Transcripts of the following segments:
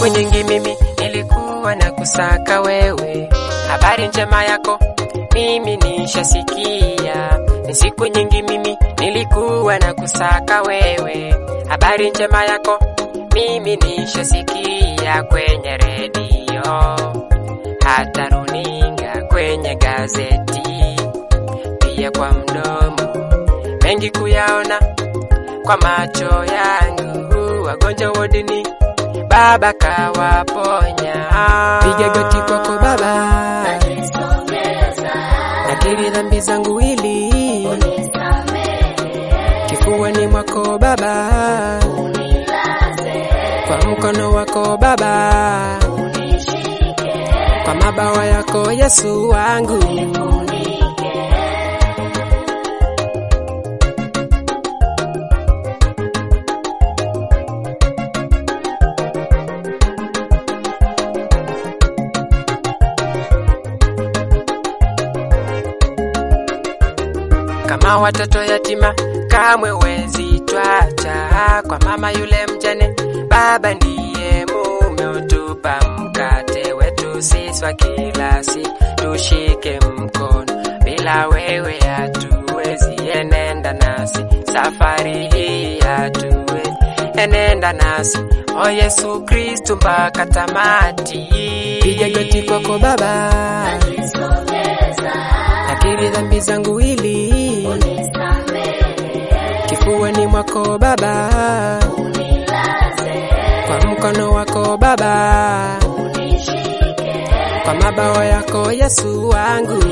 nyingi mimi nilikuwa na kusaka wewe, habari njema yako mimi nishasikia. Ni siku nyingi mimi nilikuwa na kusaka wewe, habari njema yako mimi nishasikia kwenye redio, hata runinga, kwenye gazeti, pia kwa mdomo, mengi kuyaona kwa macho yangu, wagonjwa wodini Baba kawaponya. Piga goti kwako Baba, nakiri dhambi zangu ili kifuani mwako Baba, kwa mkono wako Baba, kwa mabawa yako Yesu wangu. kama watoto yatima kamwe wezi twacha kwa mama yule mjane. Baba ndiye mume utupa mkate wetu sisi wa kila siku, tushike mkono, bila wewe hatuwezi. Enenda nasi safari hii hatuwezi, enenda nasi o Yesu Kristu mpaka tamati. Piga goti kwako Baba, nakiri dhambi zangu ili kifuani mwako Baba, kwa mkono wako Baba, kwa mabawa yako Yesu wangu.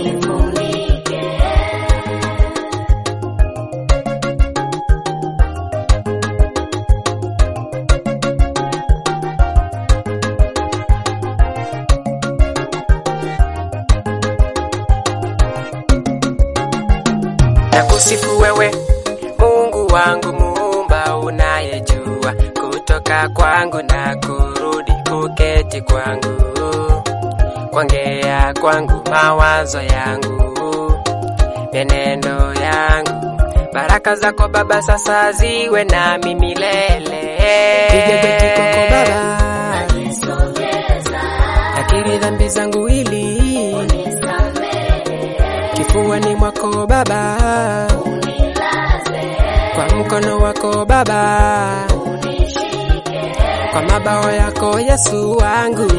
Nakusifu wewe Mungu wangu muumba, unayejua kutoka kwangu na kurudi, kuketi kwangu, kuongea kwangu, mawazo yangu, mienendo yangu. Baraka zako Baba sasa ziwe nami milele. Piga goti kwako Baba, nakiri dhambi zangu ili kifuani mwako Baba, kwa mkono wako Baba, kwa mabawa yako Yesu wangu.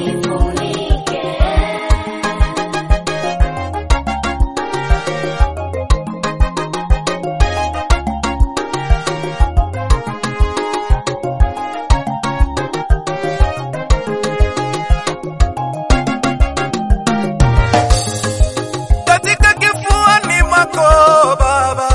katika kifuani mwako Baba,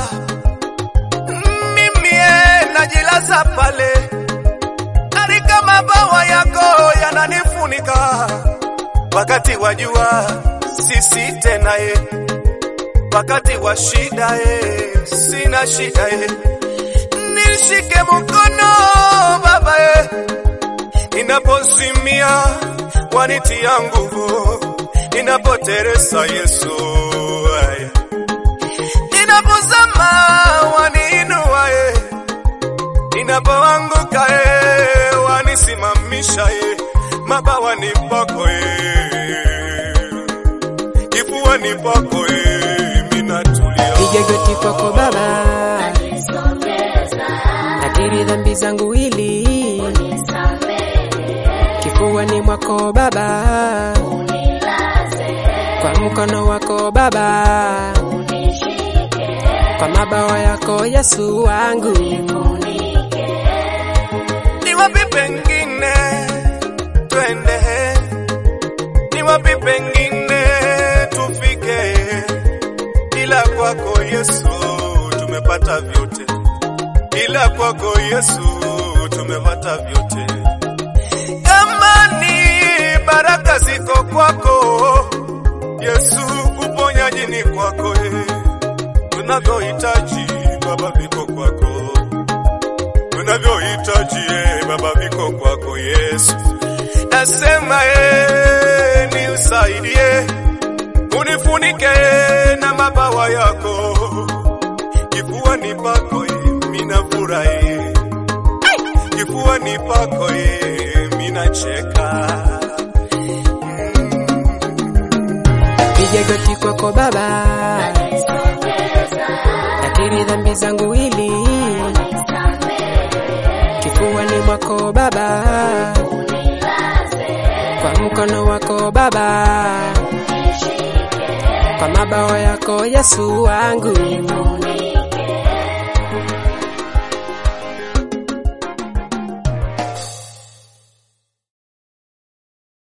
mimi najilaza pale katika mabawa yako yananifunika wakati wa jua, sisi tena ye, wakati wa shida ye, sina shida ye, nishike mkono Baba ye, ninapozimia wanitia nguvu ninapoteresa Yesu, aya. ninapozama waniinua ye, ninapoanguka ye, wanisimamisha ye, mabawa ni pako ye, kifua ni pako ye, minatulia Piga goti kwako Baba, nakiri dhambi zangu ili kifuani mwako Baba, kwa mkono wako Baba, kwa mabawa yako Yesu wangu. ni wapi pengine twende, ni wapi pengine tufike, ila kwako Yesu tumepata vyote, ila kwako Yesu tumepata vyote. Kama ni baraka ziko kwako Yesu, uponyaji ni kwako, eh. tunavyohitaji Baba viko kwako tunavyohitaji eh, Baba viko kwako Yesu. Nasema eh, ni usaidie, unifunike na mabawa yako, kifuani pako eh, minafurahi, kifuani pako eh, minacheka goti kwako Baba, nakiri dhambi zangu ili kifuani mwako Baba, kwa mkono wako Baba, kwa mabawa yako Yesu wangu.